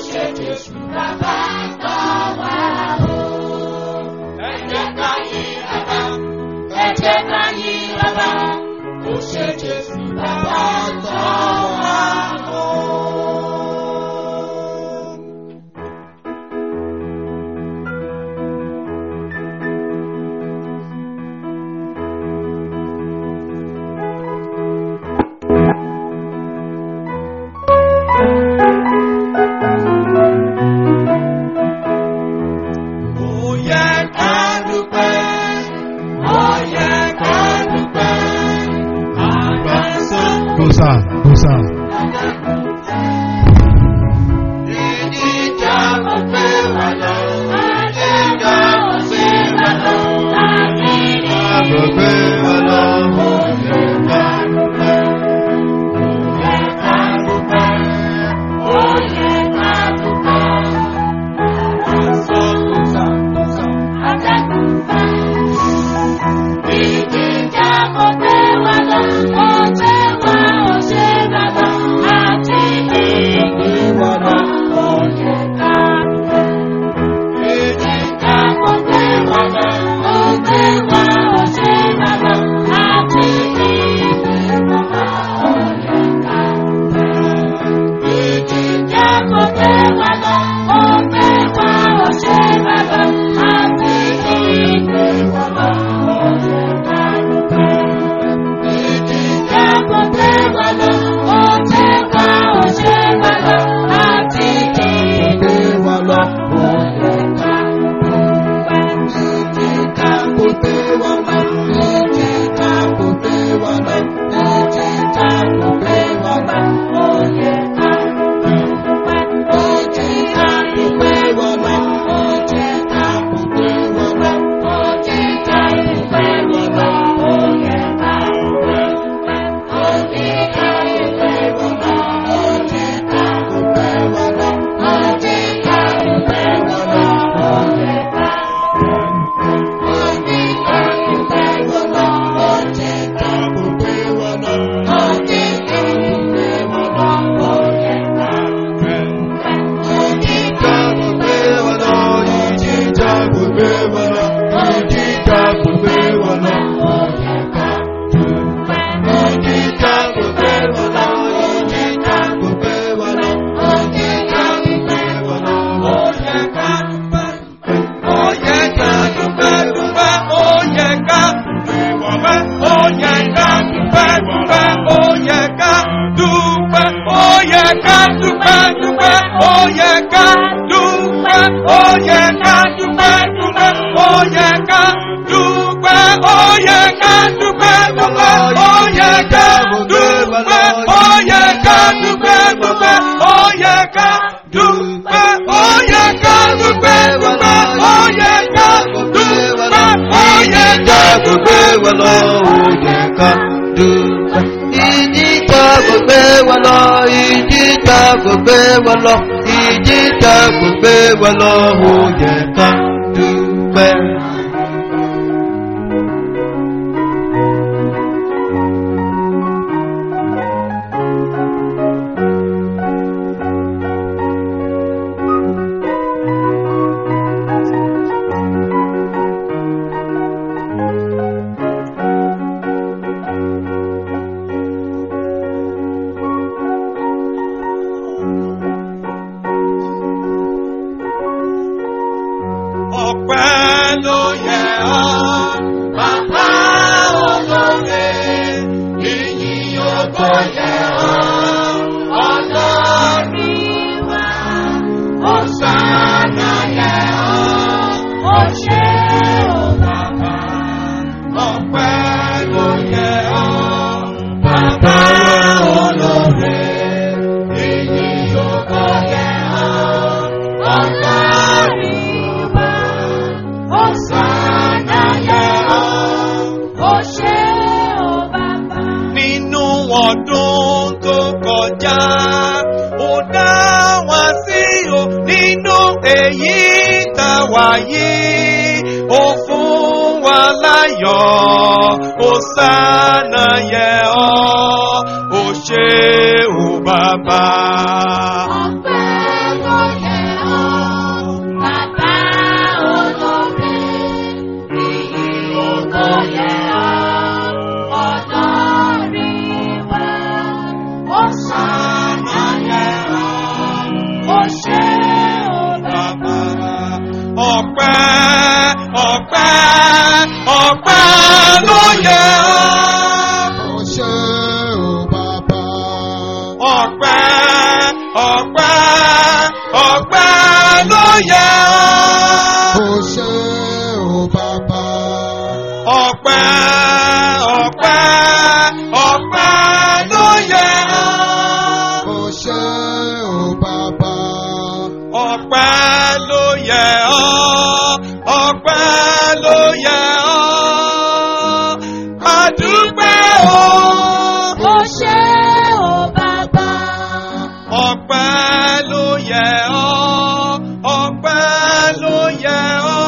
ṣe Jésù bàbá tọ́ wa o. Ẹ jẹ́ ká yìn bàbá, ẹ jẹ́ ká yìn bàbá, ó ṣe Jésù bàbá tọ́ wa o. Ó yẹ ká dúpẹ́, ó yẹ ká dúpẹ́, àgbàsọ. Gosa, Gosa. Ìdíjà kò pé wà lọ, ìdíjà kò pé wà lọ, ìdíjà kò pé wà lọ, ó yẹ ká dúpẹ́. Ó yẹ ká dúpẹ́, ó yẹ ká dúpẹ́. Àgbàsọ, Gosa, Gosa. Ìdíjà kò pé wà lọ, ó pé wà ó ṣe bàbá, àti ìgbé wà lọ, ó yẹ ká dúpẹ́. Ìdíjà kò pé wà lọ, ó pé wà ó ṣe bàbá, àti ìgbé wà lọ, ó yẹ ká dúpẹ́. Ìdíjà kò pé wà lọ, ó pé wà ó ṣe bàbá, àti ìgbé wà lọ, ó yẹ ká dúpẹ́. Ìdíjà kò pé wà lọ, ó pé wà ó ṣe bàbá, àti ìgbé wà lọ, ó yẹ ká gbogbo wa lọ òye ká dúpẹ́. Ìjìjà gbogbo wa lọ, ìjìjà gbogbo wa lọ, ìjìjà gbogbo wa lọ òye ká dúpẹ́. Ọpẹ́ ló yẹ ọ́, bàbá olóore, ìyìn ògo yẹ ọ́, ọlọ́run wa. Hosanna yẹ ọ́, ó ṣé o bàbá. Ọpẹ́ ló yẹ ọ́, bàbá olóore, ìyìn ògo yẹ ọ́, ọlọ́run wa. Hosanna yẹ ọ́, ó ṣé o bàbá. Nínú ọdún tó kọjá, ó dá wa sí o nínú èyí tá wà yìí. Ó fún wa láyọ̀, Hosanna yẹ ọ́, ó ṣé o bàbá. Ọpẹ́ ló yẹ yẹ Ó ọ́. ṣé o bàbá. Ọpẹ́ ọpẹ́ ọpẹ́ ló yẹ ọ́. Ó ṣé o bàbá. Ọpẹ́ ló yẹ ọ́. Ọpẹ́ ló yẹ ọ́. Adúpẹ́ o. Ó ṣé o bàbá. Ọpẹ́ ló yẹ ọ́. Ọpẹ́ ló yẹ ọ́.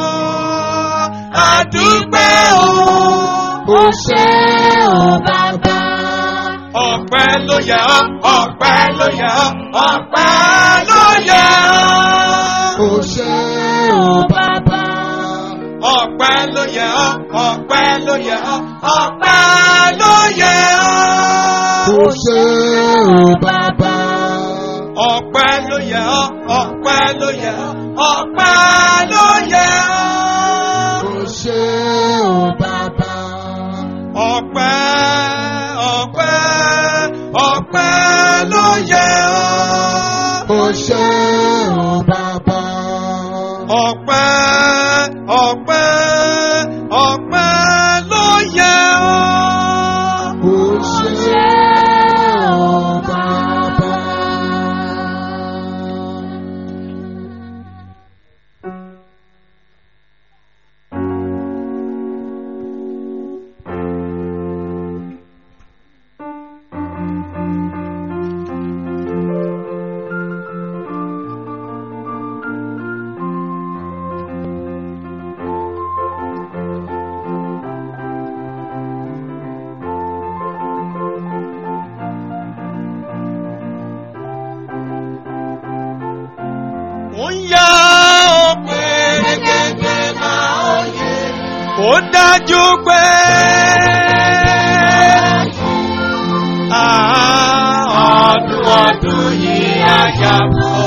Adúpẹ́ o. Ó ṣé o bàbá. Ọpẹ́ ló yẹ ọ́. Ọpẹ́ ló yẹ ọ́. Ọpẹ́ ló yẹ ọ́. Ó ṣé o bàbá. Ọpẹ́ ló yẹ ọ́. Ọpẹ́ ló yẹ ọ́. Ọpẹ́ ló yẹ Ó ọ́. ṣé o bàbá. Ọpẹ́ ló yẹ ọ́. Ọpẹ́ ló yẹ ọ́. Ọpẹ́ ló yẹ ọ́. Ó ṣé o bàbá. Ọpẹ́ ọpẹ́ ọpẹ́ ló yẹ ọ́. Ó ṣé o bàbá. Ọpẹ́ ọpẹ́ ọpẹ́ ló yẹ ọ́. Ó ṣé o bàbá. Ó ń yá ọpẹ́ gẹ́gẹ́ máa ó yẹ. Ó dájú pé Ah, ọdún ọdún yìí á yà bọ̀.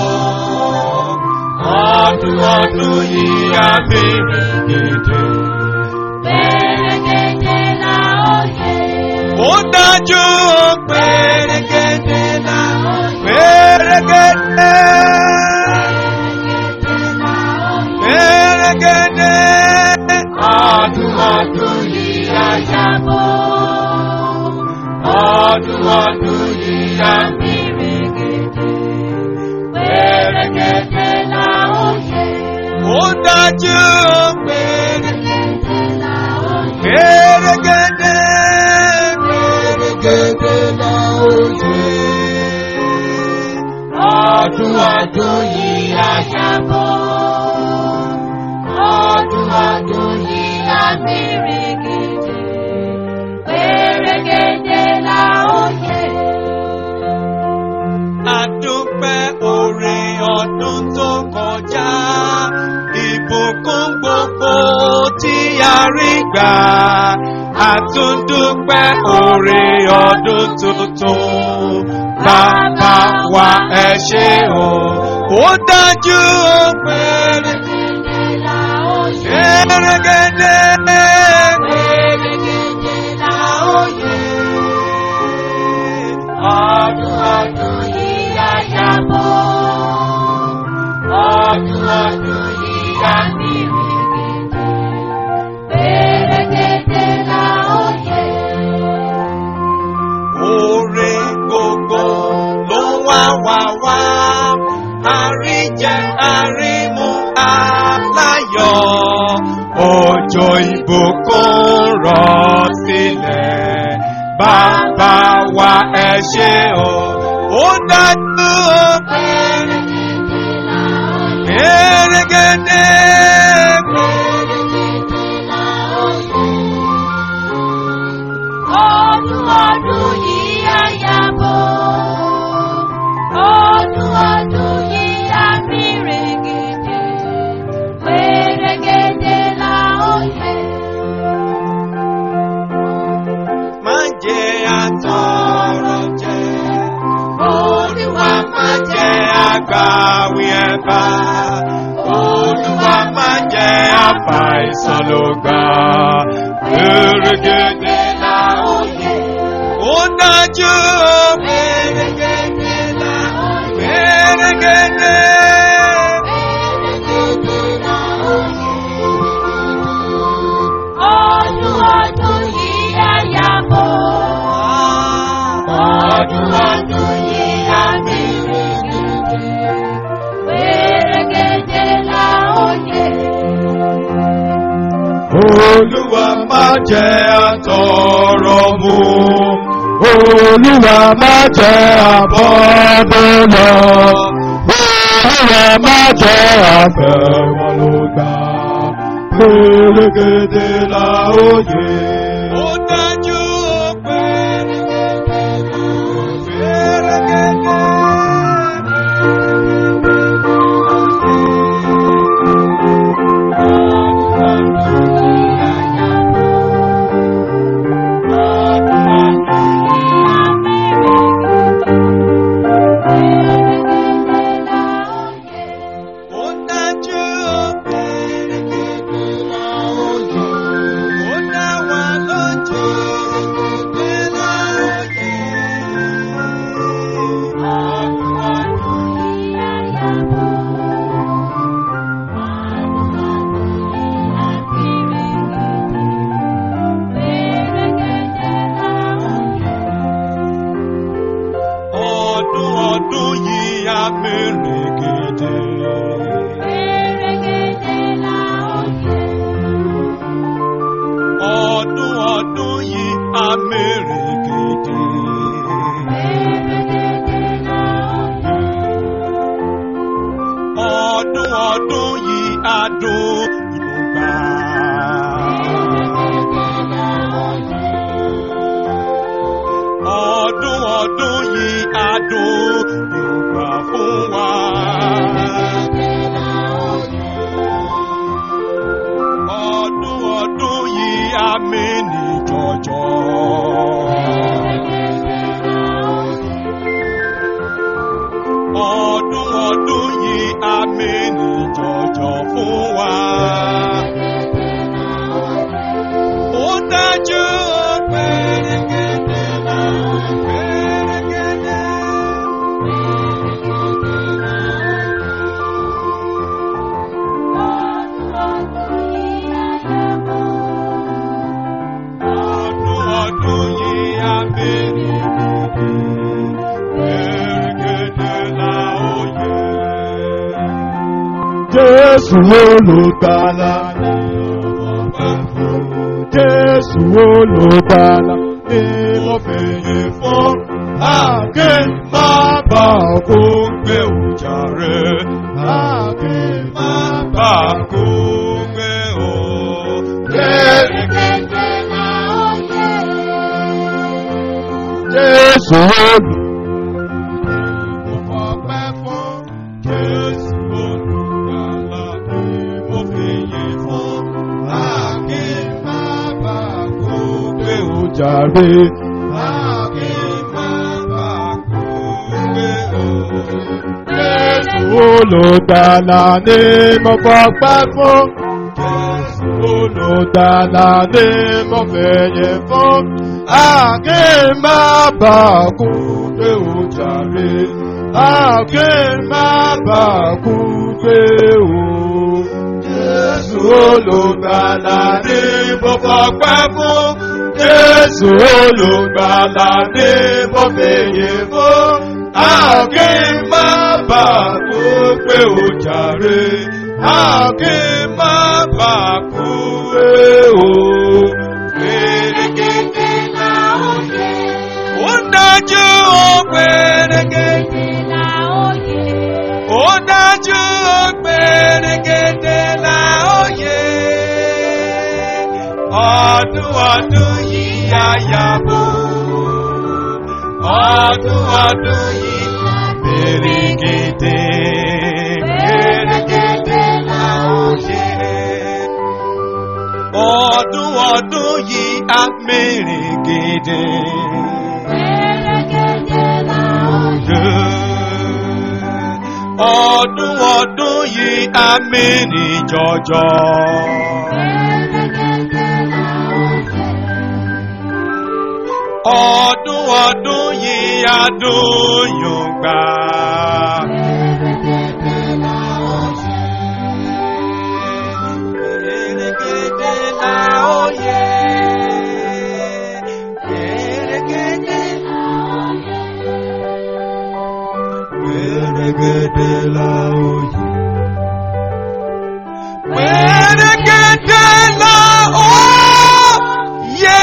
Ọdún ọdún yìí á bèrè gèdè. Pẹ̀rẹ̀gẹ̀dẹ̀ la ó yẹ. Ó dájú pẹ̀rẹ̀gẹ̀dẹ̀ la pẹ̀rẹ̀gẹ̀dẹ̀. Pẹ̀rẹ̀gẹ̀dẹ̀. Ọdún ọdún yìí á yà bọ̀. Ọdún ọdún yìí á bèrè gèdè. Pẹ̀rẹ̀gẹ̀dẹ̀ la ó yẹ. Ó dájú pẹ̀rẹ̀gẹ̀dẹ̀. Pẹ̀rẹ̀gẹ̀dẹ̀ la ó yẹ. Pẹ̀rẹ̀gẹ̀dẹ̀. Gẹ́gẹ́ la ó yẹ. Ọdún ọdún yìí á yà bọ̀. Ọdún ọdún yìí á pẹ̀rẹ̀gẹ̀dẹ̀. Pẹ̀rẹ̀gẹ̀dẹ̀ la ó yẹ. Adúpẹ́ oore ọdún tó kọjá, ìbùkún gbogbo tí a rí gbà. Àtúndúpẹ́ oore ọdún tuntun, bàbá wa ẹ ṣé o. Ó dájú ó pẹ́rẹ́ Pẹ̀rẹ̀gẹ̀dẹ̀ la ó yẹ. gẹ́gẹ́dẹ́. Pẹ̀rẹ̀gẹ̀dẹ̀ la ó yẹ. Ọdún ọdún yìí á yà bọ̀. Ọdún ọdún yìí á Pẹ̀rẹ̀gẹ̀dẹ̀ la ó yẹ. Oore gbogbo ló wá wá wá. Àríjẹ àrímu aláyọ̀. Òjò ìbùkún rọ̀ sílẹ̀. Bàbá wa ẹ ṣé o. Ó dájú o. Pẹ̀rẹ̀gẹ̀dẹ̀ la ó yẹ. Pẹ̀rẹ̀gẹ̀dẹ̀. Pẹ̀rẹ̀gẹ̀dẹ̀ la ó yẹ. Ọdún ọdún yìí á yàbọ̀. Ọdún ọdún yìí á pẹ̀rẹ̀gẹ̀dẹ̀. Pẹ̀rẹ̀gẹ̀dẹ̀ la ó yẹ. Má jẹ àtọ̀rọ̀ jẹ. Olúwa má jẹ àgbàwí ẹ̀bà. Olúwa má jẹ àfàìsàn ló gbà. Pèrègèdè la ó yẹ. Ó dájú pèrègèdè la ó yẹ. Pèrègèdè. Olúwa má jẹ́ àtọ̀rọ̀ mu. Olúwa má jẹ́ àbọ̀dọ̀ lọ. Olúwa má jẹ́ àfẹ́wọ́n ló gbà. Pérégedé la ó yẹ. Ó dájú pé pérégedé. Ó dájú pérégedé la ó yẹ. Ó dá wa lójú pé la ó yẹ. Ọdún ọdún yìí á mèrè gèdè. Ọdún ọdún yìí á mèrè gèdè. Ọdún ọdún yìí á dùn ìgbà. Ọdún ọdún yìí á dùn ìgbà fún wa. Ọdún ọdún yìí á mìíní jọjọ. Ọdún ọdún yìí á mìíní jọjọ fún wa. Ó dájú pérégedé náà pérégedé. Ọdún ọdún yìí á mìíní pérégedé la ó yẹ. Jésù olùgbàlà ni ọ̀pẹ̀ fún. Jésù olùgbàlà ni mo fèyè fún. Àkè má bà kó gbé òjà rẹ̀. Àkè má bà kó gbé o. Jésù olùgbàlà fún. Jésù olùgbàlà ni mo fèyè fún. Àkè má bà kó gbé òjà rẹ̀. Àkè má bà kó gbé o. Jésù olùgbàlà ni mo fọpẹ́ fún. Jésù olùgbàlà ni mo fẹ̀yẹ̀ fún. Àkè má bà kú pé ó jàre. Àkè má bà kú pé ó. Jésù olùgbàlà ni mo fọpẹ́ fún. Jésù olùgbàlà ni mo fẹ̀yẹ̀ fún. Àkè má bà kú pé ó jàre. Àkè má bà kú pé ó. Pérégedé ó dájú ó pérégedé. Ó dájú ó pérégedé la ó yẹ. Ọdún ọdún yìí á yàgò. Ọdún ọdún yìí pérégedé. Pérégedé la ó yẹ. Ọdún ọdún yìí á mèrègèdè. Ọdún ọdún yìí á mìíní jọjọ. Ọdún ọdún yìí á dùn yùngbà. Pèrègèdè la ó yẹ. Pèrègèdè Pérégedé la ó yẹ. Pẹ̀rẹ̀gẹ̀dẹ̀ la ó yẹ.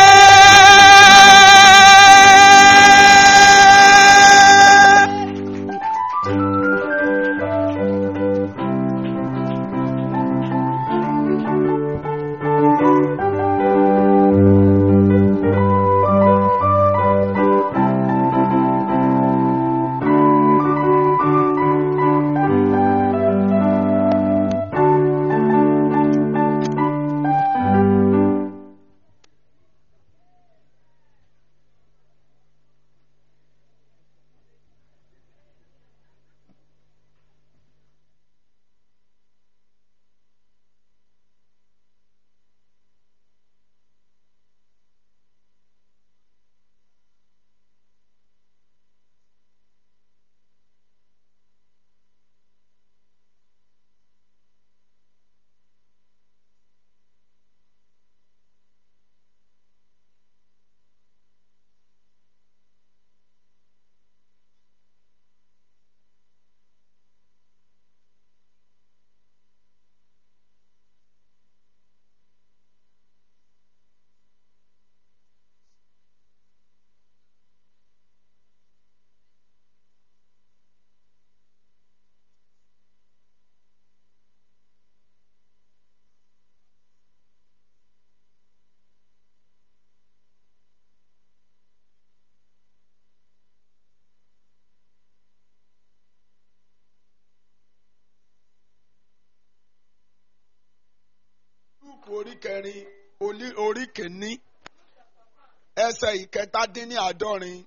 lúùkù orí kẹrin olí- orí kìíní ẹsẹ̀ ìkẹtàdínníàádọ́rin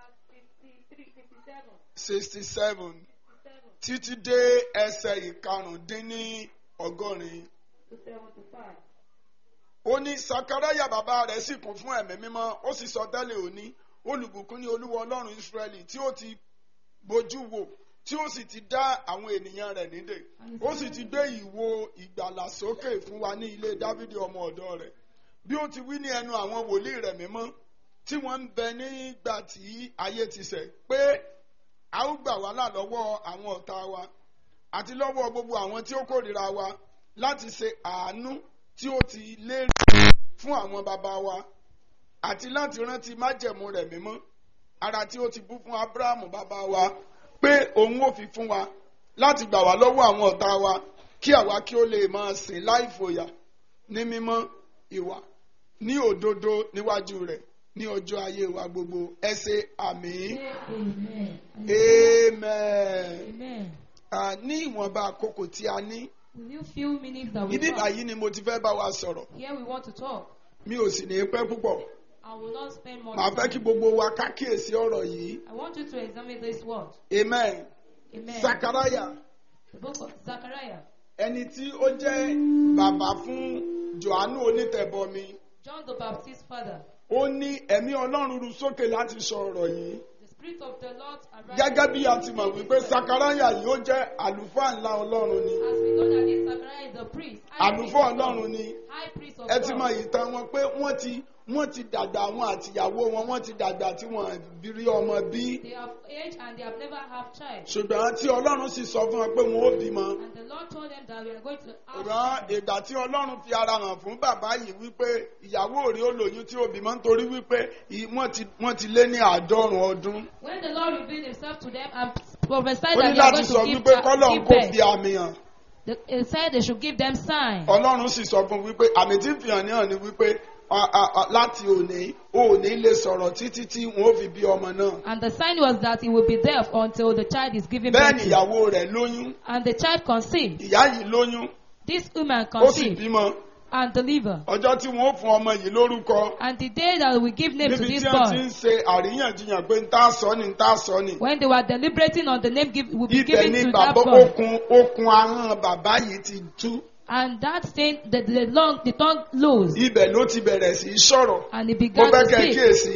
sixty seven títí dé ẹsẹ̀ ìkarùndínní ọgọ́rin. ó ní sakaraya bàbá rẹ̀ sì kún fún ẹ̀mí mímọ́ ó sì sọ tẹ́lẹ̀ òní olùbùkún ní olúwa ọlọ́run israẹli tí ó ti bójú wò tí ó sì ti dá àwọn ènìyàn rẹ̀ nídè ó sì ti gbé ìwo ìgbàlà sókè fún wa ní ilé dávidi ọmọ ọ̀dọ́ rẹ̀ bí ó ti wí ní ẹnu àwọn wòlíì rẹ̀ mímọ́ tí wọ́n ń bẹ nígbà tí ayé ti ṣẹ̀ pé a ó gbà wá là lọ́wọ́ àwọn ọ̀tá wa àti lọ́wọ́ gbogbo àwọn tí ó kórìíra wa láti ṣe àánú tí ó ti lérí fún àwọn bàbá wa àti láti rántí májẹ̀mú rẹ̀ mímọ́ ara tí ó ti bú fún abrahamu bàbá wa pé òun ò fi fún wa láti gbà wá lọ́wọ́ àwọn ọ̀tá wa kí àwa kí ó lè máa sìn láì fòyà ní mímọ́ ìwà ní òdodo níwájú rẹ̀ ní ọjọ́ ayé wa gbogbo ẹ ṣe àmín Amen. amen. Amen. Ah, ní ìwọ̀nba àkókò tí a ní With you few minutes that we ibi talk, báyìí ni mo ti fẹ́ bá wa sọ̀rọ̀ here we want to talk. mi ò sì ní pẹ́ púpọ̀ I will not spend more màá fẹ́ kí time. gbogbo wa ká kíyèsí ọ̀rọ̀ yìí I want you to examine this word. amen Amen. sakaraya The book of Zechariah. ẹni tí ó jẹ́ bàbá fún johannu onítẹ̀bọmi John the Baptist's father. ó ní ẹ̀mí ọlọ́run ru sókè láti sọ ọ̀rọ̀ yìí The Spirit of the Lord arrived. gẹ́gẹ́ bí a ti mọ̀ wípé sakaraya yìí ó jẹ́ àlùfáà ńlá ọlọ́run ni As we know that this Zechariah is a priest. high priest àlùfáà of God, ọlọ́run ni High priest of ẹ ti God. mọ ìtàn wọn pé wọ́n ti wọ́n ti dàgbà àwọn àtìyàwó wọn wọ́n ti dàgbà tí wọ́n bí rí ọmọ bí They have aged and they have never had child. ṣùgbọ́n tí ọlọ́run sì sọ fún wọn pé wọn ó bímọ And the Lord told them that we are going to have rán children. ìgbà tí ọlọ́run fi ara hàn fún bàbá yìí wípé ìyàwó rí ó lóyún tí ó bímọ nítorí wípé ì- wọ́n ti wọ́n ti lé ní àádọ́rùn ọdún When the Lord revealed himself to them and prophesied ó that ní they are láti going sọ to give, wípé chi- kọ́lọ́run give kò birth, fi àmì hàn the- he said they should give them sign. ọlọ́run sì sọ fún wípé àmì tí ń fi hàn ní hàn ni wípé a- a- a- láti òní òní lè sọ̀rọ̀ títí tí wọ́n ó fi bí ọmọ náà And the sign was that he will be deaf until the child is given bẹ́ẹ̀ birth ni to. ìyàwó rẹ̀ lóyún And the child conceived. ìyá yìí lóyún This woman ó sì conceived bímọ and delivered. ọjọ́ tí wọ́n ó fún ọmọ yìí lórúkọ And the day that we give name to níbi this tí wọ́n ti boy, ń ṣe àríyànjiyàn pé ń tá sọ ni ń tá sọ ni when they were deliberating on the name give, will be ibẹ̀ given ni to that bàbá boy, okun okun ahọ́n bàbá yìí ti tú and that thing, the, the, long, the tongue loosed, ibẹ̀ ló ti bẹ̀rẹ̀ sí í sọ̀rọ̀ and he mo began fẹ́ to kẹ́ ẹ speak. kíyèsí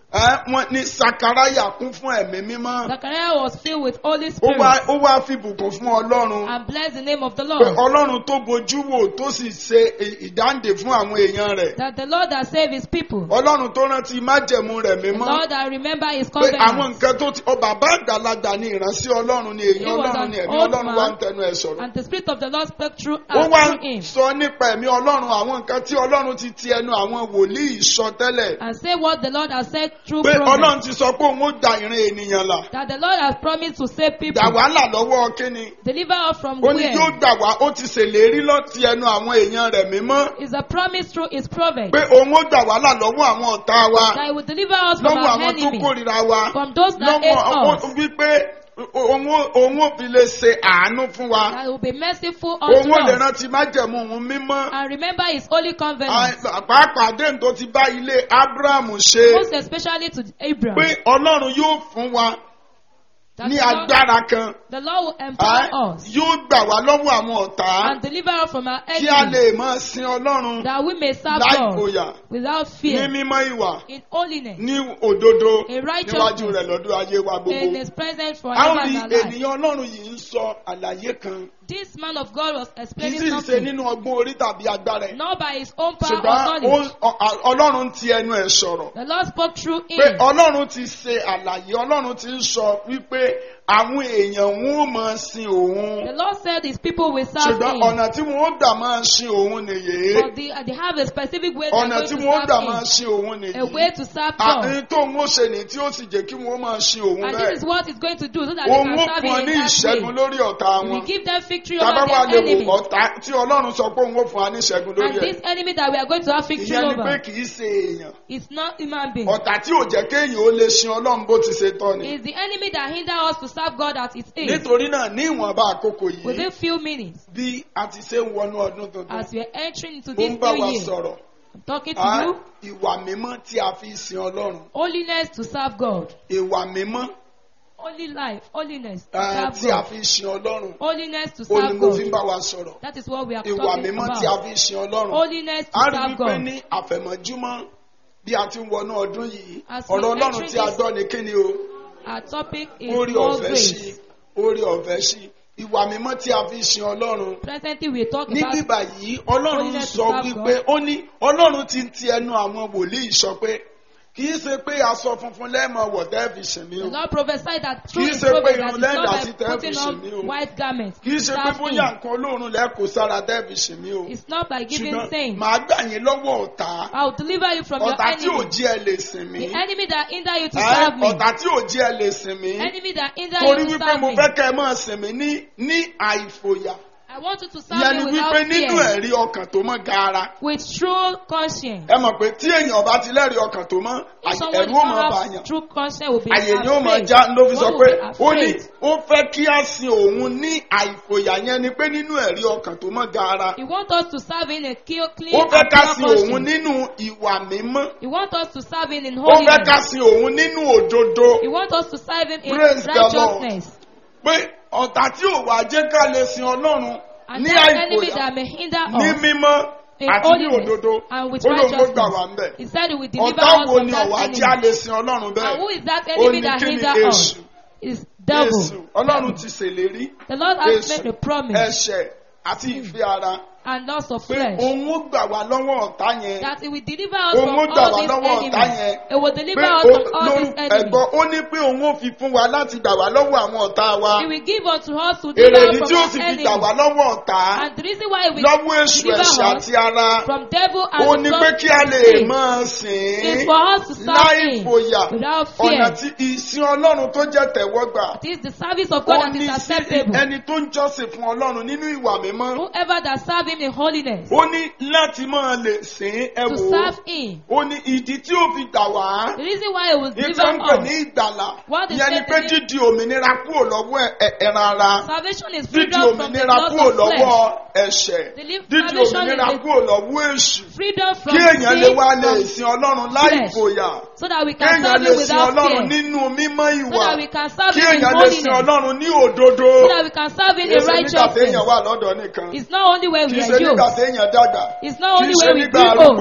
ẹ, wọ́n ní sakaraya kún fún ẹ̀mí mímọ́ Zachariah was filled with Holy ó Spirit wá ó wá fi bùkún fún ọlọ́run and blessed the name of the pé Lord. ọlọ́run tó bojú wò tó sì ṣe ì- ìdáǹdè fún àwọn èèyàn rẹ̀ That the Lord that saved his people. ọlọ́run tó rántí májẹ̀mú rẹ̀ The mímọ́ Lord that remember his pé àwọn covenant. nǹkan tó ti ọ bàbá àgbàlagbà ni ìránṣẹ́ ọlọ́run ni èèyàn He was ọlọ́run an ni ẹ̀mí old ọlọ́run man. wá ń tẹnu ẹ̀ sọ̀rọ̀ And the Spirit of the Lord spoke through, ó uh, wá through ń him. sọ nípa ẹ̀mí ọlọ́run àwọn nǹkan tí ọlọ́run ti ti ẹnu àwọn wòlíì sọ tẹ́lẹ̀ And say what the Lord has said through pé prophets. ọlọ́run ti sọ pé òun ó da ìran ènìyàn là That the Lord has promised to save people. dà wàhálà lọ́wọ́ kíni Deliver us from ó ní where? yóò gbà wá ó ti ṣèlérí lọ́ti ẹnu àwọn èèyàn rẹ̀ mímọ́ Is a promise through his prophet. pé òun ó gbà wàhálà lọ́wọ́ àwọn ọ̀tá wa That he will deliver us from lọ́wọ́ our àwọn tó enemy. kórìíra wa From those that hate lọ́wọ́ us. ó- wípé òun ó- òun ó fi lè ṣe àánú fún wa That he will be merciful òun unto ó lè us. rántí májẹ̀mú òun mímọ́ And remember his holy covenant. À- pàápàá déhùn tó ti bá ilé Ábúráhámù ṣe Most especially to Abraham. pé Ọlọ́run yóò fún wa That ní the Lord, agbára kan the Lord will à, empower us. yóò gbà wá lọ́wọ́ àwọn ọ̀tá And deliver us from our kí a enemies. lè máa sin Ọlọ́run That we may serve láì God fòyà without ní fear. mímọ́ ìwà In holiness. ní òdodo In righteousness. níwájú rẹ̀ lọ́dún ayé wa In gbogbo. his presence a forever ó rí and alive. ènìyàn Ọlọ́run yìí ń sọ àlàyé kan This man of God was kì í explaining sì ṣe something. nínú ọgbọ́n orí tàbí agbára ẹ̀ Not by his own power or ṣùgbọ́n knowledge. ó- ọ- Ọlọ́run ti ẹnu ẹ̀ sọ̀rọ̀ The Lord spoke through pé him. Ọlọ́run ti ṣe àlàyé Ọlọ́run ti ń sọ wípé àwọn èèyàn wọn ò máa sin òun The Lord said his people will serve ṣùgbọ́n him. ọ̀nà tí wọn ó gbà máa sin òun nìyí But they, they have a specific way they're ọ̀nà going tí to wọn ó gbà serve máa him. sin òun A way nìyí to serve God. àní tó ń ó ṣe ní tí ó sì jẹ́ kí wọ́n máa sin òun And bẹ́ẹ̀ this is what he's going to do so that they òun can ó serve fún ọ him ní in that ìṣẹ́gun way. lórí ọ̀tá He wọn will give them victory tábà over wà lè their wò enemies. ọ̀tá tí Ọlọ́run sọ pé òun ó fún wa ní ìṣẹ́gun lórí And ẹ̀ this enemy that we are going to have victory ìyẹn ni pé over kì í ṣe èèyàn is not human being. ọ̀tá tí ò jẹ́ kéèyàn ó lè sin Ọlọ́run bó ti ṣe tọ́ ni It's the enemy that hinder us to serve God at its age. nítorí náà ní ìwọ̀nba àkókò yìí Within few minutes, bí a ti ṣe ń wọnú ọdún tuntun as we are entering into ó this ń bá new wa year, sọ̀rọ̀ I'm talking to á, you, ìwà mímọ́ tí a fi sin Ọlọ́run holiness to serve God. ìwà mímọ́ Holy life, holiness to á, serve tí a God. fi sin Ọlọ́run Holiness to ó ní serve mo fi ń God. bá wa sọ̀rọ̀ That is what we are ìwà talking mímọ́ tí a about. fi sin Ọlọ́run Holiness to a rí serve wípé God. ní àfẹ̀mọ́júmọ́ bí a ti ń wọnú ọdún yìí As we ọ̀rọ̀ Ọlọ́run enter tí a this- gbọ́ ni kí ni o Our topic is orí more ọ̀fẹ́ sí grace. orí ọ̀fẹ́ sí ìwà mímọ́ tí a fi sin Ọlọ́run Presently, we talk ní about bíbà yìí Ọlọ́run Holiness to sọ serve wípé ó ní Ọlọ́run ti ń ti ẹnu àwọn wòlíì sọ pé kì í ṣe pé aṣọ funfun lẹ́ẹ̀mọ wọ̀ tẹ́ẹ̀fì sìn mí the o Lord prophesied that Kì through í His ṣe pé prophet that irun it's lẹ́ẹ̀dá not sí by tẹ́ẹ̀fì putting sìn mí o. on white garments. kì í ṣe pé serve bóyá Him. nǹkan olóòórùn lẹ́ẹ̀kọ́ sára tẹ́ẹ̀fì sìn mí o It's not by giving ṣùgbọ́n saints. màá gbà yín lọ́wọ́ ọ̀tá I will deliver you from your ọ̀tá tí ò enemy. jí ẹ lè sìn mí The enemy that hinder you to Ẹ́, serve me. ọ̀tá tí ò jí ẹ lè sìn mí Enemy that hinder torí you to wípé serve mo me. fẹ́ kẹ́ ẹ máa sìn mí ní ní àìfòyà I want you to serve ìyẹn ni me wípé without nínú fear. ẹ̀rí ọkàn tó mọ́ gaara With true conscience. ẹ mọ̀ pé tí èèyàn bá ti lẹ́rìí ọkàn tó mọ́ If someone ẹ̀rú ó mọ̀ does not bàyàn have true conscience will be àyè ni ó mọ̀ afraid. já ló fi sọ One pé will be ó ní afraid. ó fẹ́ kí á sin òun ní àìfòyà yẹn ni pé nínú ẹ̀rí ọkàn tó mọ́ gaara He wants us to serve in a clear, clean ó fẹ́ and ká pure sin òun conscience. nínú ìwà mímọ́ He wants us to serve him in ó fẹ́ ká holiness. sin òun nínú òdodo He wants us to serve him in Praise the Lord. righteousness. pé ọ̀tá tí ò wá jẹ́ ká lè sin ọlọ́run And ní that enemy àìfòyà that may hinder ní us mímọ́ in àti ní holiness òdodo and with ó lóun ló gbà wá ń righteousness. bẹ̀. He said he will deliver ọ̀tá us wo from ni that ọ̀wá enemy. jẹ́ a lè sin ọlọ́run And bẹ́ẹ̀ who is that ó enemy ní that kí ni hinder us? èṣù Is èṣù devil. ọlọ́run ti ṣèlérí The Lord has èṣù made a promise ẹ̀ṣẹ̀ àti ìfẹ́ ara and loss of pé flesh òun ó gbà wá lọ́wọ́ ọ̀tá yẹn that he will deliver us Òun from ó gbà all wá these lọ́wọ́ ọ̀tá enemies. yẹn. He will pé deliver us ó- from all lórí these enemies. ẹ̀gbọ́n ó ní pé òun ó fi fún wa láti gbà wá lọ́wọ́ àwọn ọ̀tá wa He will give unto us to deliver èrèdí us tí ó from sì our fi gbà enemies. wá lọ́wọ́ ọ̀tá And the reason why he will lọ́wọ́ èṣù deliver ẹ̀ṣẹ̀ us àti ara from devil ó and ní from pé kí a lè sin máa sìn is ín for us to serve láì him fòyà without ọ̀nà fear. tí ìsìn ọlọ́run tó jẹ́ tẹ̀wọ́gbà It is the service of ó God that ní is sí acceptable. ẹni tó ń jọ́sìn fún ọlọ́run nínú ìwà mímọ́ Whoever that serve him in holiness, ó ní láti máa lè sìn ẹ to wò ó serve him. ó ní ìdí tí ó fi gbà wá The reason why he will ìtàn deliver ń pè ní us. ìgbàlà What is ìyẹn ni said pé in it? dídi òmìnira kúrò lọ́wọ́ ẹ- ẹ- ẹran ara Salvation is dídi freedom from the òmìnira loss kúrò of flesh. lọ́wọ́ ẹ̀ṣẹ̀ Deliver- dídi salvation òmìnira is the- kúrò lọ́wọ́ èṣù Freedom from kí èèyàn lè sin, wá lè from- sin ọlọ́run láì flesh. fòyà so that we can kéèyàn serve lè him sin without ọlọ́run fear. nínú mímọ́ So ìwà that we can serve kí him in èèyàn lè sin holiness. ọlọ́run ní òdodo So that we can serve him kì í in ṣe nígbà téèyàn righteousness. wà lọ́dọ̀ nìkan It's not only when kì we í are ṣe nígbà youth. téèyàn dàgbà It's not kì í only ṣe when we nígbà grow arúgbó old.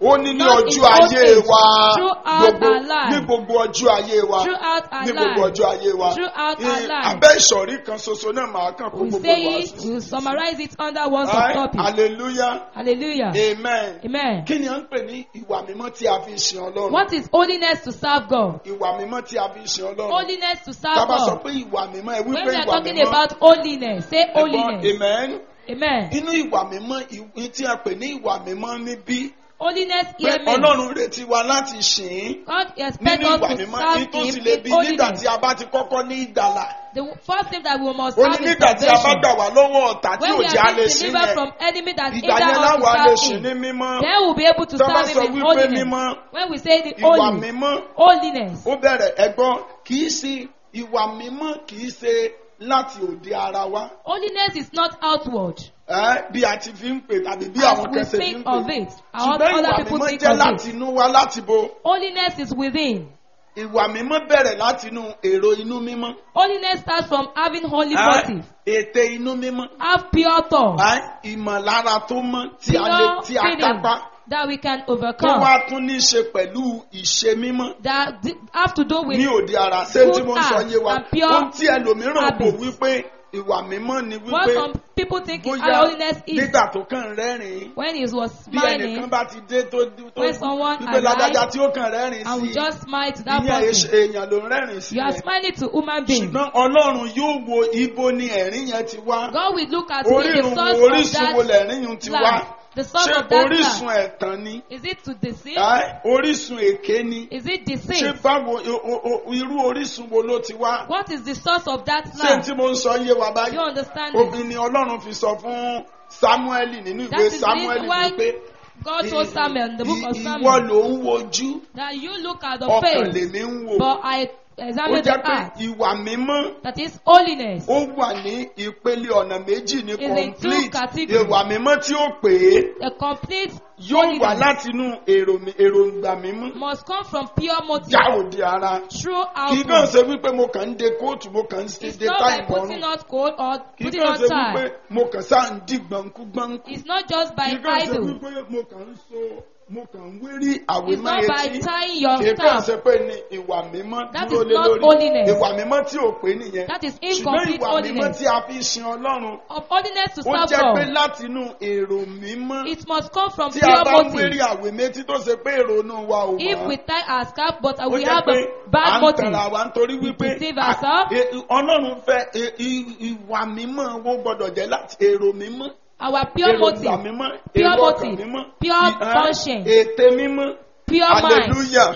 ó ní ní Not in ọjọ́ old ayé age, wa throughout gbogbo our life. ní gbogbo ọjọ́ ayé wa Throughout our ní gbogbo life. ọjọ́ ayé wa Throughout Ní our life. abẹ́ ìsọ̀rí kan ṣoṣo náà màá kàn kó We gbogbo say wa it, sí. we summarize it under one Aye, subtopic. hallelujah Hallelujah. amen Amen. kí ni à ń pè ní ìwà mímọ́ tí a fi ń sin ọlọ́run What is holiness to serve God? ìwà mímọ́ tí a fi ń sin ọlọ́run Holiness to serve tá a bá sọ God. pé ìwà mímọ́ ẹ When wípé we are ìwà talking mímọ́ about holiness, say ẹ̀gbọ́n holiness. amen Amen. inú ìwà mímọ́ ìwé tí a pè ní ìwà mímọ́ níbí Holiness pé here means ọlọ́run retí wa láti sìn ín God expects nínú us ìwà to mímọ́ serve ní tó sì Him lè in bí nígbà holiness. tí a bá ti kọ́kọ́ ní ìgbàlà The first thing that we must ó ní have is nígbà tí a bá salvation. gbà wá lọ́wọ́ ọ̀tá tí When ò we jẹ́ a are lè being sìn delivered yẹn from enemy that ìgbà hinder yẹn us láwa lè to sìn serve ní Him, mímọ́ then we'll be able to Tá bá serve sọ Him in wípé holiness. mímọ́, When we say the ìwà holy, mímọ́ holiness, ó bẹ̀rẹ̀ ẹ̀gbọ́n kì í sí ìwà mímọ́ kì í ṣe láti òde ara wa holiness is not outward. ẹ́, bí a ti fi ń pè tàbí bí As àwọn we kẹsẹ̀ fi think ń of pè it, our ṣùgbọ́n other ìwà people mímọ́ think jẹ́ of láti it. inú wa láti bo Holiness is within. ìwà mímọ́ bẹ̀rẹ̀ láti inú èrò inú mímọ́ Holiness starts from having holy ẹ́, motive. ète inú mímọ́ Have pure thought. ẹ́, ìmọ̀lára tó mọ́ tí a lè Pure tí a feeling kápá that we can tó overcome. wá tún ní í ṣe pẹ̀lú ìṣe mímọ́ That di- have to do with ní òde ara ṣé tí good mo ń sọ acts yé wa and pure ohun tí ẹlòmíràn kò habits. wípé ìwà mímọ́ ni what wípé some people think bóyá our holiness is. nígbà tó kàn rẹ́rìn-ín When he was bí ẹnìkan smiling bá ti dé tó tó When someone wípé ládájá arrives tí ó kàn rẹ́rìn and we sí just smile to that ìyẹn person, èèyàn ló ń rẹ́rìn sí you are yẹn smiling to human being. ṣùgbọ́n ọlọ́run yóò wo ibo ni ẹ̀rín yẹn ti wá God will look at me, the orírun source wo of orísun wo that lẹ̀rín yun ti laugh. wá The source ṣé of that orísun laugh. ẹ̀tàn ni Is it to deceive? Ẹ́, orísun èké ni Is it ṣé deceit? báwo o- o- o- irú orísun wo ló ti wá What is the source of that ṣé laugh? tí mo ń sọ yé wa Do báyìí you understand it? obìnrin ni ọlọ́run fi sọ fún samuel nínú That ìwé is the samuel reason why wípé God told Samuel in the book of ìwọ Samuel ló ń wojú that you look at the ọkàn face, lèmi ń wò but I ó examine jẹ́ the pé heart. ìwà mímọ́ That is holiness. ó wà ní ìpele ọ̀nà méjì ní in two complete categories. ìwà mímọ́ tí ó pè é A complete yóò wà holiness láti inú èrò mi- èròǹgbà mímọ́ must come from pure motive, já òde ara true kì í kàn outward. ṣe wípé mo kàn ń de kóòtù mo kàn ń ṣe It's de not táì by putting bọ́rùn on coat or kì í putting kàn on ṣe wípé tie. mo kàn sáà ń dì gbọ̀nkú gbọ̀nkú. It's not just by kì í kàn ṣe idle. wípé mo kàn ń so mo kàn ń wérí àwé It's mọ́ not by etí tying your kì í kàn staff. ṣe pé ní ìwà mímọ́ That dúró is lé not lórí holiness. ìwà mímọ́ tí ò pé nìyẹn That is ṣùgbọ́n incomplete ìwà mímọ́ holiness. tí a fi ń sin ọlọ́run Of holiness to ó serve jẹ́ pé God, láti inú èrò mímọ́ it must come from tí a pure bá ń wérí motive. àwé méjì tó ṣe pé èrò inú wa ò If we mọ́ tie our scarf, but ó we jẹ́ have pé a à bad ń motive, tara wa nítorí wípé deceive à- ourselves. e- ọlọ́run fẹ́ e- i- ìwà mímọ́ wo gbọ́dọ̀ jẹ́ láti èrò mímọ́ our pure èròǹgbà motive, mímọ́ pure èrò ọkàn motive, mímọ́ pure ì- ẹ́, conscience. ète mímọ́ pure mind. hallelujah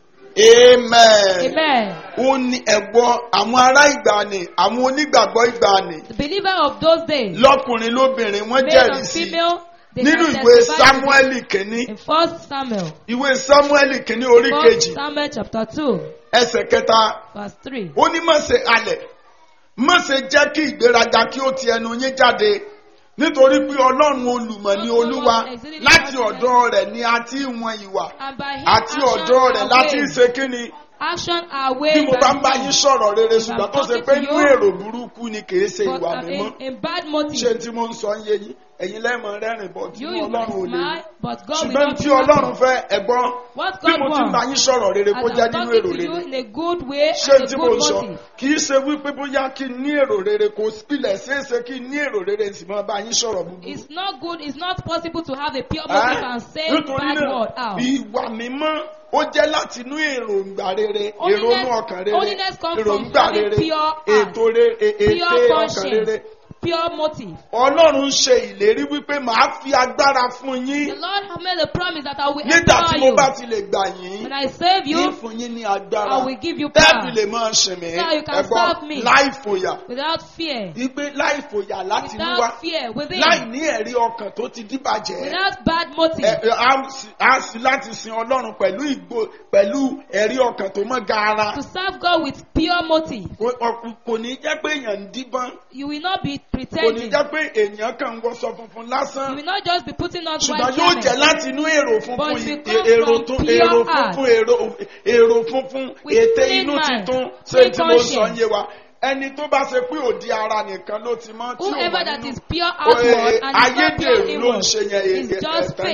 amen Amen. ó ní ẹ̀gbọ́ àwọn ará ìgbàanì àwọn onígbàgbọ́ ìgbàanì The believer of those days, lọ́kùnrin lóbìnrin wọ́n male jẹ́rìí and sí female, they nínú can ìwé testify to sámúẹ́lì kìíní this. in First Samuel, ìwé sámúẹ́lì kìíní orí First kejì Samuel chapter two, ẹsẹ̀ kẹta verse three. ó ní má ṣe halẹ̀ má ṣe jẹ́ kí ìgbéraga kí ó ti ẹnu yín jáde nítorí pé ọlọ́run olùmọ̀ ni olúwa láti ọ̀dọ̀ rẹ̀ ni a ti ń wọn ìwà And by his àti action ọ̀dọ̀ rẹ̀ are láti ń ways. ṣe kíni Action are bí ways mo bá ń and bá yín deeds. sọ̀rọ̀ rere If I'm ṣùgbọ́n tó ṣe talking pé to inú you, èrò burúkú ni kì í ṣe But ìwà uh, mímọ́ in, in bad ṣé motive, tí mo ń sọ ń yé yín ẹ̀yin lẹ́mọ̀ rẹ́rìn bọ̀ tí you you ọlọ́run ò will lè rí smile, but God will ṣùgbọ́n not tí be ọlọ́run happy. fẹ́ ẹ̀gbọ́n What bí God mo ti ń bá wants, yín sọ̀rọ̀ rere kó as jẹ́ I'm nínú talking èrò to you rere in a good way ṣé and tí a mo good ń sọ motive. kì í ṣe wípé bóyá kí n ní èrò rere kò pilẹ̀ ṣeéṣe kí n ní èrò rere sì máa bá yín sọ̀rọ̀ búburú. It's not good, it's not possible to have a pure motive and say nítorí bad náà word out. ìwà mímọ́ ó jẹ́ láti inú èròǹgbà rere Holiness- èrònú ọkàn rere holiness comes from èròǹgbà having rere pure heart, ètò re- e- ète Pure ọkàn conscience, rere. pure motive. ọlọ́run ṣe ìlérí wípé màá fi agbára fún The yín Lord has made a promise that I will nígbà tí empower mo you. bá ti lè gbà yín When I save ní you fún yín ní agbára I will give you tẹ́ẹ̀bì power. lè máa ṣìn mí So you can ẹ̀gbọ́n serve me. láì fòyà without fear, wípé láì fòyà láti inú wá without fear within, láì ní ẹ̀rí ọkàn tó ti díbàjẹ́ without bad motive. ẹ- ẹ- á sì- á sì láti sin ọlọ́run pẹ̀lú ìgbò pẹ̀lú ẹ̀rí ọkàn tó mọ́ gaara To serve God with pure motive. Kò- ọ- kò ní jẹ́ pé èèyàn ń díbọ́n You will not be kò ní pretending. jẹ́ pé èèyàn kàn ń wọṣọ funfun You lásán will not just be putting on ṣùgbọ́n white yóò jẹ́ garments. láti inú èrò funfun But yìí it comes èrò from tún pure èrò heart. funfun èrò èrò funfun With ète clean inú mind, titun ṣé clean tí mo sọ ń conscience. yé wa ẹni tó bá ṣe pé òdi ara nìkan ló ti mọ́ tí ò Whoever wà that nínú is pure Ó, outward eh, and is not pure ayédèrú ló ń inward ṣe yẹn is èdè just ẹ̀tàn ni fake.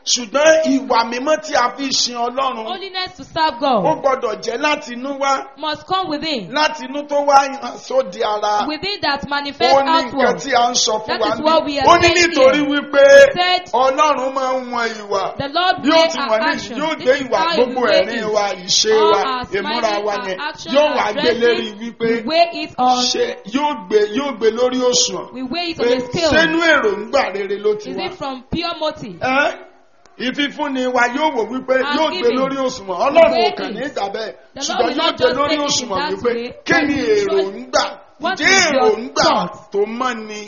ṣùgbọ́n ìwà mímọ́ tí a fi sin ọlọ́run Holiness to serve ó God gbọ́dọ̀ jẹ́ láti inú wá must come within. láti inú tó wá hàn sóde ara Within that ó manifest ní nǹkan outward. tí a ń sọ fún That wa is what we ní are ó ní saying nítorí here. wípé Said- ọlọ́run máa ń wọn ìwà The Lord yóò weigh ti our wọ̀n ní action. yóò This gbé is ìwà how he gbogbo weigh ẹ̀rín it. wa ìṣe All wa our ìmúra smiling, wa our yẹn action, yóò our wá gbé lérí dressing, wípé we weigh it on. ṣe yóò gbé yóò gbé lórí òṣùwọ̀n We weigh it pé on the scale. sínú èròǹgbà rere ló ti Is wá. it from pure motive? Ẹ́, ìfifúnni wa yóò wò wípé Our yóò gbé giving. lórí òṣùwọ̀n ọlọ́run ò Weigh kàn it. ní ìgbà bẹ́ẹ̀ The Lord ṣùgbọ́n will yóò not gbé just lórí take it in òṣùwọ̀n that wípé way, kí but ni he will show- èròǹgbà What ǹjẹ́ is your èròǹgbà thought? tó mọ́ ni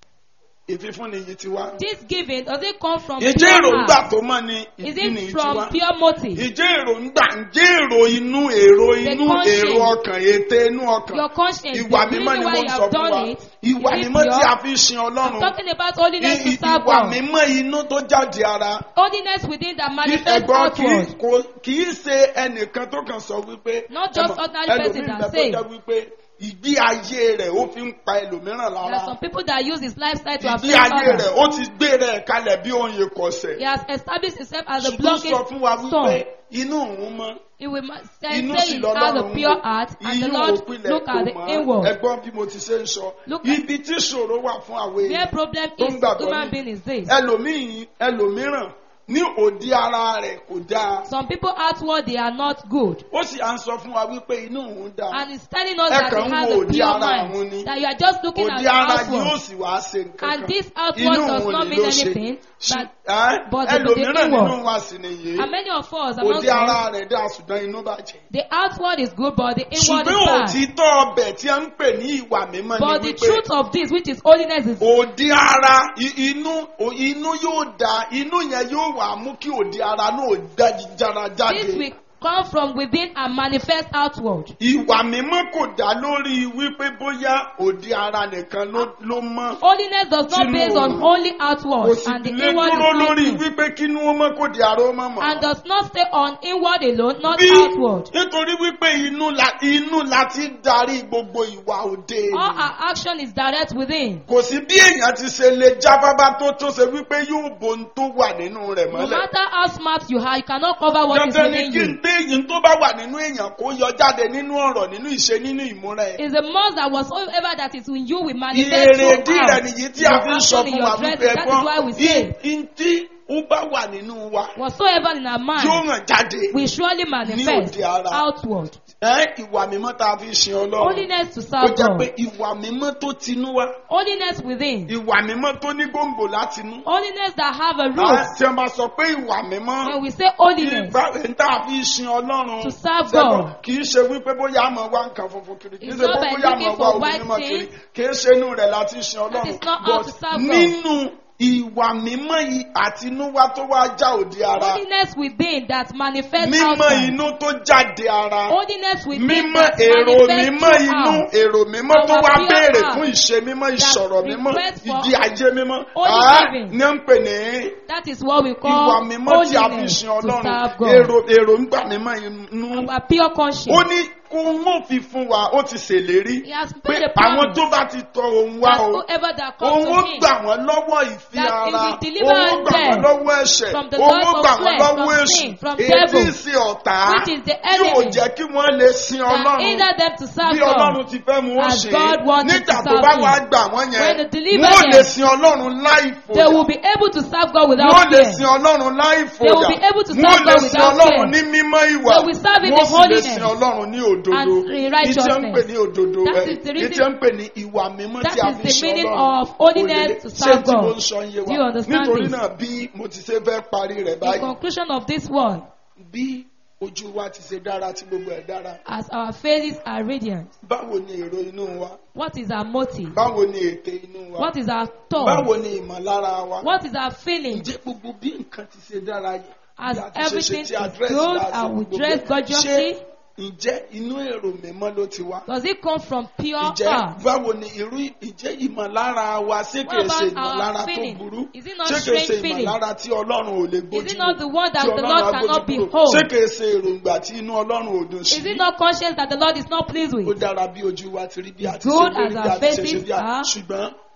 ìfifúnni yìí ti wá. This giving, does it come from ǹjẹ́ pure èròǹgbà heart? tó mọ́ ni Is ìfifúnni it yìí ti wá. from pure motive? Ìjẹ́ èròǹgbà ǹjẹ́ èrò inú èrò The inú conscience. èrò ọkàn ète inú ọkàn Your conscience, the ìwà mímọ́ reason ni why mo you ń sọ have fún wa done it, ìwà is it mímọ́ tí pure? a fi sin I'm ọlọ́run talking about holiness to I- serve ìwà God. mímọ́ inú tó jáde ara Holiness within that kí manifest ẹ̀gbọ́n kì í outward. kò- kì í ṣe ẹnìkan tó kàn sọ wípé Not just ẹmọ, ordinary person ẹlòmíì that bẹ tó say. jẹ́ wípé ìgbé ayé rẹ̀ ó fi ń pa ẹlòmíràn There lára are some people that use his lifestyle to ìgbé affect ayé others. rẹ̀ ó ti gbé rẹ̀ kalẹ̀ bí oyin He kọ̀sẹ̀ has established himself as a ṣùgbọ́n blocking sọ fún wa wípé stone. inú òun mọ́ He will ma- say, inú say sì he has a lọ́lọ́run pure wò heart, and the inú Lord òpinlẹ̀ look kò at the mọ́ inward. ẹgbọ́n bí mo ti ṣe ń sọ Look at- ibi tí ṣòro wà fún àwọn Where èèyàn problem tó is ń gbàgbọ́ human ní being is this. ẹlòmíì ẹlòmíràn ní òdi ara rẹ̀ kò dáa Some people outward they are not good. ó sì à ń sọ fún wa wípé inú òun dáa And he's telling us Ẹ that kàn he ń has wo a òdi pure ara àwọn mind. ni. That you are just looking at òdi the ara yóò outward. sì wá ṣe nǹkan And kan this outward inú does òun not ni mean ló ṣe anything. Ṣù- But, ẹ́, but the- the ẹlòmíràn inward. nínú wa sì nìyí and many of us are not òdi ara good. rẹ̀ dáa ṣùgbọ́n inú bàjẹ́ The outward is good, but the inward ṣùgbọ́n is bad. òtítọ́ ọbẹ̀ tí a ń pè ní ìwà mímọ́ But ni the wípé truth of this, which is holiness, is òdi ara i- inú o- inú yóò da inú yẹn yóò wà mú kí òdi ara náà jára this jáde. will come from within and manifest outward. ìwà mímọ́ kò dá lórí wípé bóyá òdi ara nìkan ló ló mọ́. Holiness does not Tinú base on òun. only kò outward sì and the lè inward dúró is lórí nothing. wípé kínú ó mọ́ kò di ara ó mọ́ mọ́. And does not stay on inward alone, not bí outward. nítorí wípé inú la inú la ti ń darí gbogbo ìwà òde All ènìyàn. our action is direct within. kò sí bí èèyàn ti ṣe lè jáfáfá tó tó ṣe wípé yóò bo ohun tó wà nínú rẹ̀ No mọ́lẹ̀. matter how smart you are, you cannot cover what is dandan ni within kí you. n dé yìí tó bá wà nínú èèyàn kó yọ jáde nínú ọ̀rọ̀ nínú ìṣe nínú ìmúra ẹ̀. It's a must that whatsoever that is in you will manifest èrè through díẹ̀ out. nìyí tí a fi ń sọ Your action in fún wa your dress, wípé that is why we say, ẹ̀gbọ́n ntí ó bá wà nínú wa whatsoever in our yóò mind hàn jáde. will surely manifest òde ara. outward. Ẹ́, ìwà mímọ́ tá a fi sin ọlọ́run Holiness to ó serve jẹ́ pé God. ìwà mímọ́ tó tinú wá Holiness within. ìwà mímọ́ tó ní gbòǹgbò látinú. Holiness that have a Á, root. tí wọ́n bá sọ pé ìwà mímọ́ When we say holiness, ìgbà tá a fi sin ọlọ́run To serve ṣẹ́gun, God. kì í ṣe wípé bóyá àmọ́ wá nǹkan funfun kiri kì í It's ṣe not pé by bóyá looking àmọ́ wá for omi white mímọ́ kiri things. kì í ṣe inú rẹ̀ láti sin That ọlọ́run is not how but to serve God. nínú ìwà mímọ́ yìí àtinúwá tó wá já òde ara holiness within that manifests mímọ́ outside. inú tó jáde ara Holiness within mímọ́ that èrò manifests mímọ́ inú throughout. èrò mímọ́ tó Our wá pure béèrè heart fún ìṣe mímọ́ ìṣọ̀rọ̀ mímọ́ request for ìdí ajé mímọ́ holy Ah, living. ní ń pè ní That is what we ìwà call mímọ́ tí a fi holiness sin to ọlọ́run serve God. èrò èròǹgbà mímọ́ inú Our pure ó conscience. ní kó wọ́n fi fún wa ó ti ṣèlérí He has pé made a àwọn promise tó bá ti tọ òun wá that o whoever that comes òun ó to him gbà wọ́n lọ́wọ́ ìfi that he ara will deliver òun ó gbà wọ́n them lọ́wọ́ ẹ̀ṣẹ̀ from the òun ó lust of gbà wọ́n flesh, lọ́wọ́ from èṣù sin, from èyí devil, sí ọ̀tá which is the yóò enemy jẹ́ kí wọ́n lè sin that ọlọ́run hinder them to serve bí ọlọ́run God. ti fẹ́ mu ó as ṣe God wanted nígbà to tó serve bá him. wá gbà wọ́n When yẹn they deliver wọ́n lè them, sin ọlọ́run láì They will fòyà be able to serve God wọ́n without lè fear. sin ọlọ́run láì They will fòyà be able to serve wọ́n lè God sin without ọlọ́run fear. ní mímọ́ ìwà They will serve in wọ́n sì lè holiness sin ọlọ́run ní òdodo and in ìtí ń righteousness. pè ní òdodo That ẹ̀ is the reason- ìtí ń pè ní ìwà mímọ́ That tí a is fi the sin meaning ọlọ́run of holiness Òye- to ṣé serve tí mo God. ń sọ ń yé Do you wa understand nítorí this? náà bí mo ti ṣe fẹ́ parí rẹ̀ In báyìí conclusion of this one, bí ojú wa ti ṣe dára tí gbogbo ẹ̀ dára as our faces are radiant, báwo ni èrò inú wa what is our motive? báwo ni ète inú wa What is our thought? báwo ni ìmọ̀lára wa What is our feeling? ǹjẹ́ gbogbo bí nǹkan ti ṣe dára yìí As bí a ti ṣe ṣe everything tí is address good láti and we gbogbo dress ẹ̀, gorgeously, ṣé ǹjẹ́ inú èrò mímọ́ ló ti wá does it come from pure ǹjẹ́ heart? báwo ni irú ìjẹ́ ìmọ̀lára wa ṣé What kìí ṣe about our ìmọ̀lára tó feeling? burú Is it not ṣé kìí strange ṣe feeling? ìmọ̀lára tí ọlọ́run ò lè gbójú Is it not the one that tí the ọlọ́run Lord á cannot gbójú kúrò? behold? ṣé kìí ṣe èròǹgbà tí inú ọlọ́run ò dùn sí Is it not conscious that the Lord is not pleased ó with? dára bí ojú wa ti rí bí a ti ṣe Good lórí as bí our a ti ṣe ṣe faces bí a are. ṣùgbọ́n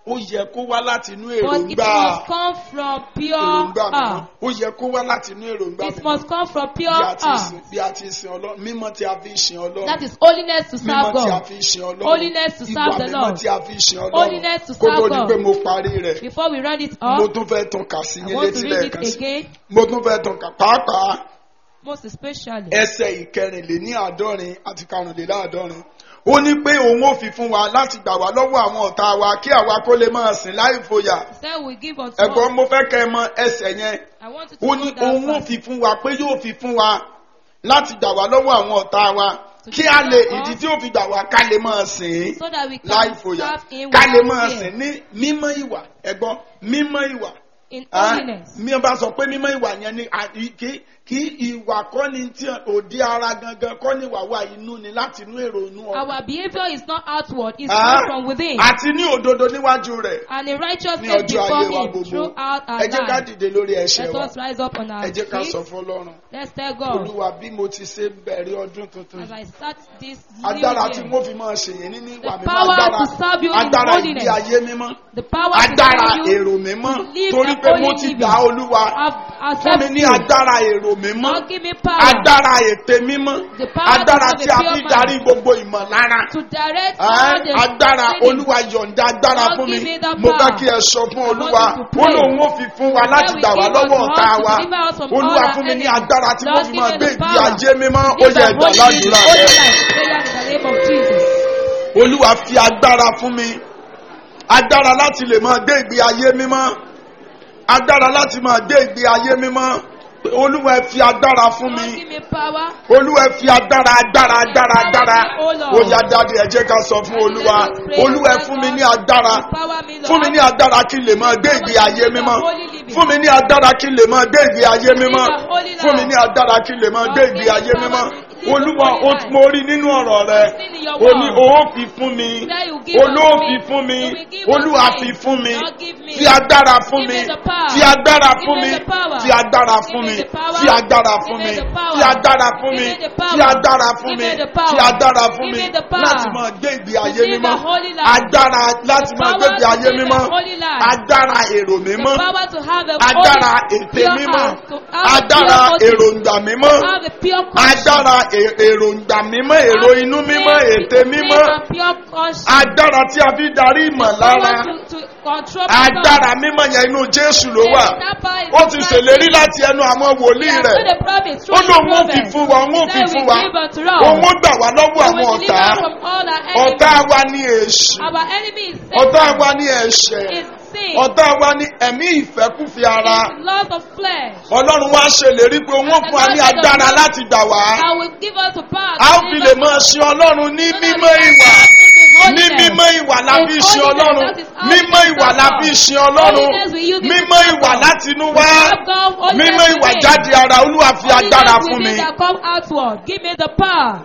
ó yẹ kó wá láti inú But it èròǹgbà must come from pure èròǹgbà mímọ́ heart. ó yẹ kó wá láti inú èròǹgbà It mímọ́ must come from bí pure a ti heart. sin bí a ti sin ọlọ́run mímọ́ tí a fi ń sin ọlọ́run That is holiness to serve mímọ́ tí a God. fi ń sin ọlọ́run Holiness to serve ìwà the mímọ́ Lord. tí a fi ń sin ọlọ́run Holiness to kó tó serve di God. pé mo parí rẹ̀ Before we round it mo up, tún fẹ́ tún kà sí I yín want to létí read lẹ́ẹ̀kan it sí again, mo tún fẹ́ tún kà pàápàá most especially. ẹsẹ̀ ìkẹrìnléní àádọ́rin àti karùnléláàádọ́rin ó ní pé òun ò fi fún wa láti gbà wá lọ́wọ́ àwọn ọ̀tá wa kí àwa kó lè máa sìn láì fòyà He said we give unto ẹ̀gbọ́n us. mo fẹ́ kẹ́ ẹ mọ ẹsẹ̀ yẹn I want you to ó know ní that òun ò verse. fi fún wa pé yóò fi fún wa láti gbà wá lọ́wọ́ àwọn ọ̀tá wa kí a lè ìdí tí ó fi gbà wá ká lè máa sìn ín so that we láì can fòyà serve him ká lè máa without fear. sìn ní mímọ́ ìwà ẹ̀gbọ́n mímọ́ ìwà In Ah, holiness. mi ò bá sọ pé mímọ́ ìwà yẹn ni à- i- kí kí ìwà kọ́ ni tí òdi ara gangan kọ́ ni ìwà wa inú ni láti inú èrò inú ọkàn. Our behavior is not outward, it's Ah, come from within. àti ní òdodo níwájú rẹ̀ And in ní righteousness ọjọ́ before ayé wa him gbogbo throughout our ẹ jẹ́ ká life. dìde lórí ẹ̀ṣẹ̀ Let wa us rise up on our ẹ jẹ́ ká sọ feet. fún ọlọ́run Let's tell God, olúwa bí mo ti ṣe bẹ̀rẹ̀ ọdún tuntun as yìí I start this new agbára tí year, mo fi máa ṣèyẹn nínú ìwà The mímọ́ power agbára to serve you in agbára holiness. ìgbé ayé mímọ́ the power to agbára serve you, èrò mímọ́ live torí a pé mo holy ti living. dá olúwa have fún mi accept ní you. agbára èrò mímọ́ Lord, give me power agbára ète mímọ́ The power agbára to tí have a a fi pure darí mind. gbogbo ìmọ̀lára to direct Ẹ́, all the agbára feelings. olúwa yọ̀ǹda agbára Lord, fún mi give me that mo fẹ́ power. kí ẹ sọ fún I want olúwa you to ó pray. lóun ó fi fún wa láti we gbà wá give lọ́wọ́ unto ọ̀tá us to wa deliver us from olúwa all our fún mi ní enemies. agbára tí mo Lord, fi give máa me gbé the ìgbé power. ajé mímọ́ ó Give yẹ the ẹ̀dá holy ládùúrà holy rẹ life. Prayer in the name of Jesus. olúwa fi agbára fún mi agbára láti lè máa gbé ìgbé ayé mímọ́ agbára láti máa gbé ìgbé ayé mímọ́ olúwa ẹ fi agbára fún Lord, mi give me power. olúwa ẹ fi agbára agbára agbára agbára ó yá jáde ẹ jẹ́ ká sọ fún olúwa olúwa ẹ fún mi ní agbára Empower me, Lord. fún mi ní agbára kí n lè máa gbé ìgbé ayé mímọ́ fún mi ní agbára kí n lè máa gbé ìgbé ayé mímọ́ fún mi ní agbára kí n lè máa gbé ìgbé ayé mímọ́ olúwa ó ti- mo rí nínú ọ̀rọ̀ rẹ ó ní o ó fi fún mi olóòfi fún mi olúwa fi fún mi fi agbára fún mi fi agbára fún mi fi agbára fún mi fi agbára fún mi fi agbára fún mi fi agbára fún mi fi agbára fún mi láti máa gbé ìgbé ayé mímọ́ agbára láti máa gbé ìgbé ayé mímọ́ agbára èrò mímọ́ power to have a agbára holy, ète pure mímọ́ heart, to have a agbára pure motive, èròǹgbà mímọ́ to have a pure conscience, agbára è- èròǹgbà mímọ́ èrò inú mímọ́ ète mímọ́ and pure conscience. agbára tí a fi darí ìmọ̀lára Power to, to control agbára mímọ́ yẹn inú jésù ló wà ó ti ṣèlérí láti ẹnu àwọn wòlíì rẹ̀ ó lóun ó fi fún wa òun ó fi fún wa òun ó gbà wá lọ́wọ́ àwọn ọ̀tá ọ̀tá wa ní èṣù Our enemy is ọ̀tá Satan, wa ní ẹ̀ṣẹ̀ is sin, ọ̀tá wa ní ẹ̀mí ìfẹ́kùfì ara is love of flesh. ọlọ́run wá ṣèlérí pé òun ó fún wa ní agbára láti gbà wá I will give us the power a ó to fi deliver lè máa ṣe ọlọ́run ní mímọ́ ìwà ní mímọ́ ìwà la fi ṣe ọlọ́run mímọ́ ìwà la fi ṣe ọlọ́run mímọ́ ìwà láti inú wá mímọ́ ìwà jáde ara olúwa fi agbára fún mi. That come outward. Give me the power.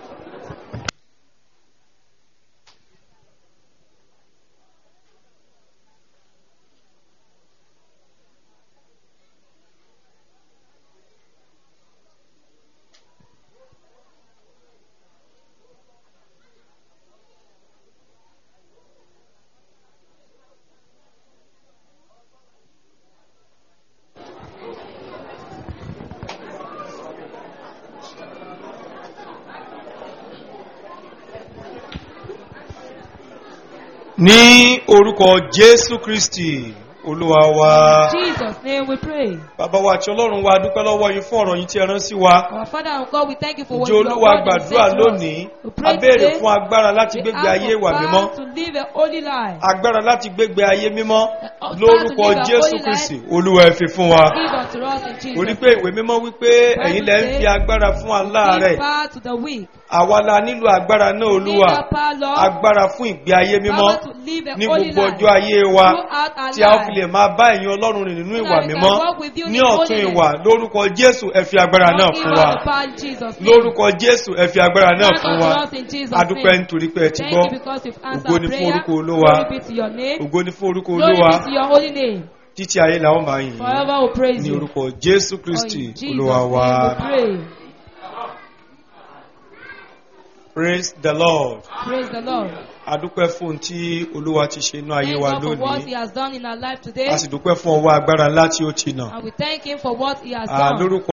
ní orúkọ jésù kristi olúwa wa In Jesus' name we pray. bàbá wa àti ọlọ́run wa dúpẹ́ lọ́wọ́ yín fún ọ̀rọ̀ yín tí ẹ rán sí wa Our Father and God, we thank you for what ǹjẹ́ you olúwa have done and gbàdúrà said to us. lónìí We a pray béèrè today, fún agbára láti we gbégbé ask ayé for ìwà mímọ́ power to live a holy life. agbára láti gbégbé ayé mímọ́ Power to lórúkọ live a jésù holy kristi life. olúwa ẹ fi fún wa Give unto us in Jesus' orí pé ìwé mímọ́ wípé ẹ̀yin lẹ́ ń fi agbára fún aláàárẹ̀ Give power to the weak. àwa la nílò agbára náà olúwa Give that power, Lord. agbára fún ìgbé ayé mímọ́ Power to live a ní holy gbogbo life. ọjọ́ ayé wa Throughout our tí a ó fi life. lè máa bá ẹ̀yin ọlọ́run rìn nínú So ìwà that we can mímọ́ walk with you ní in ọ̀tún holiness. ìwà lórúkọ jésù ẹ fi agbára náà Lord, give fún us wa the power in Jesus' name. lórúkọ jésù ẹ fi agbára náà Grant fún unto wa us in Jesus' adúpẹ́ name. nítorí pé ẹ ti Thank gbọ́ you because you've answered Ògo ni fún prayer. orúkọ Olúwa. Glory be to your name. ògo ní fún orúkọ Glory olúwa be to your holy name. títí ayé làwọn máa yìn Forever we praise ní you. orúkọ jésù For kristi in Jesus' olúwa wa. name we pray. Praise the Lord. Praise the Lord. A dúpẹ́ fún ohun tí Olúwa ti ṣe inú ayé Thank wa God for what He lónìí. has done in our life today. A sì dúpẹ́ fún ọwọ́ agbára ńlá tí ó ti nà. And we thank Him for what He has À done. lórúkọ